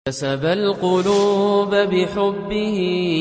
كسب القلوب بحبه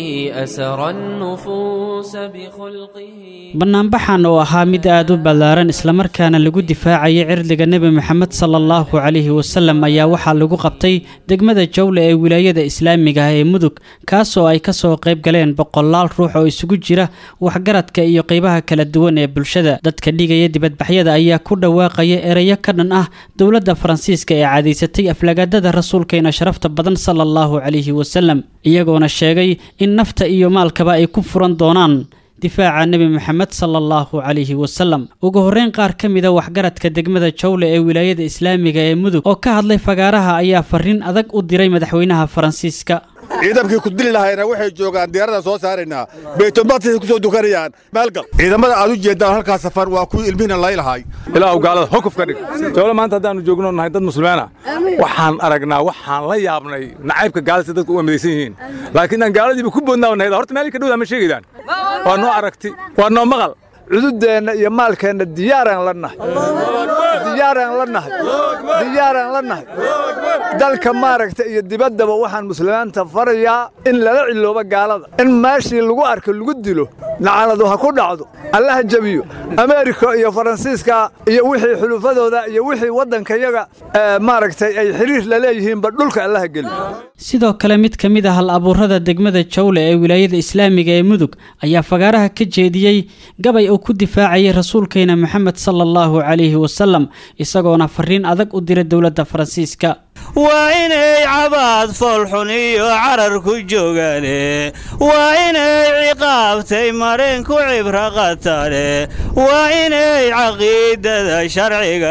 أسر النفوس بخلقه bannaanbaxan oo ahaa mid aad u ballaaran islamarkaana lagu difaacayay cirdiga nebi moxamed sala allahu calayhi wasallam ayaa waxaa lagu qabtay degmada jawle ee wilaayada islaamiga ah ee mudug kaasoo ay kasoo qayb galeen boqolaal ruux oo isugu jira waxgaradka iyo qeybaha kala duwan ee bulshada dadka dhigaya dibadbaxyada ayaa ku dhawaaqaya ereyo ka dhan ah dowladda faransiiska ee cadaysatay aflagaadada rasuulkeena sharafta badan sala allahu calayhi wasallam iyagoona sheegay in nafta iyo maalkaba ay ku furan doonaan difaaca nebi moxamed sala allahu calayhi wasalam ugu horreyn qaar ka mida waxgaradka degmada jawle ee wilaayada islaamiga ee mudug oo ka hadlay fagaaraha ayaa fariin adag u diray madaxweynaha faransiiska ciidankii ku dili lahayna waxay joogaan diyaarada soo saaraynaa baytulmaqdisay ku soo dukanayaan maalgal ciidamada aad u jeedaan halkaas safar waa kuwii ilmihina laylahay ilaahu gaalada hokuf ka dhig jawle maanta haddaannu joogno nahay dad muslimiina waxaan aragnaa waxaan la yaabnay nacaybka gaalada si dadku u amadaysan yihiin laakiin aan gaaladiiba ku boodnaa nahay horta meel ka dhowdaa ma sheegaydaan waa noo aragti waa noo maqal cududeenna iyo maalkeenna diyaaraan la nahay diyaaraan la nahay diyaaraan la nahay dalka maaragta iyo dibaddaba waxaan muslimiinta farayaa in lala ciloobo gaalada in meeshii lagu arko lagu dilo nacanadu ha ku dhacdo allaha jebiyo ameerika iyo faransiiska iyo wixii xulufadooda iyo wixii waddankayaga maaragtay ay xiriir la leeyihiinba dhulka allaha geliyo sidoo kale mid ka mid ah hal abuurada degmada jawle ee wilaayada islaamiga ee mudug ayaa fagaaraha ka jeediyey gabay uu ku difaacayay rasuulkeena moxamed sala allahu calayhi wasalam isagoona fariin adag u diray dowladda faransiiska waa inay cabaad foolxun iyo carar ku joogaane waa inay ciqaabtay mareen ku cibro qatane waa inay caqiidada sharciga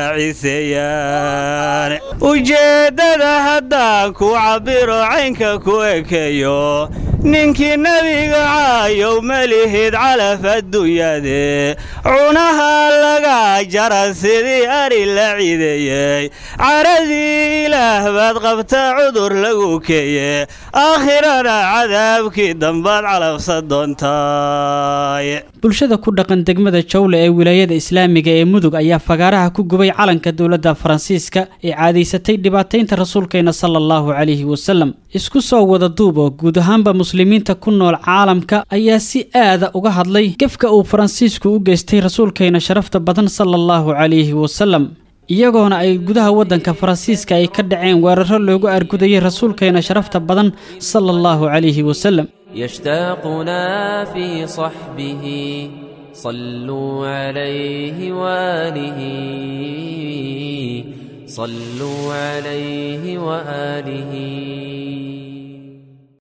wadaaciseeyaan ujeeddada haddaan ku cabbiro caynka ku ekeeyo ninkii nebiga caayow melihid calaf adduunyade cunaha laga jara sidii ari la cideeyey caradii ilaah baad qabta cudur lagu keeye aakhirana cadaabkii dambaad calabsa doontaay bulshada ku dhaqan degmada jawle ee wilaayada islaamiga ee mudug ayaa fagaaraha ku gubay calanka dowladda faransiiska ee caadaysatay dhibaataynta rasuulkeena sala allahu calayhi wasalam isku soo wada duub oo guud ahaanba muslimiinta ku nool caalamka ayaa si aada uga hadlay gefka uu faransiisku u geystay rasuulkeena sharafta badan sala allahu calayhi wasalam iyagoona ay gudaha waddanka faransiiska ay ka dhaceen weeraro loogu argudayay rasuulkeena sharafta badan sala allahu calayhi wasalam يشتاقنا في صحبه صلوا عليه وآله صلوا عليه وآله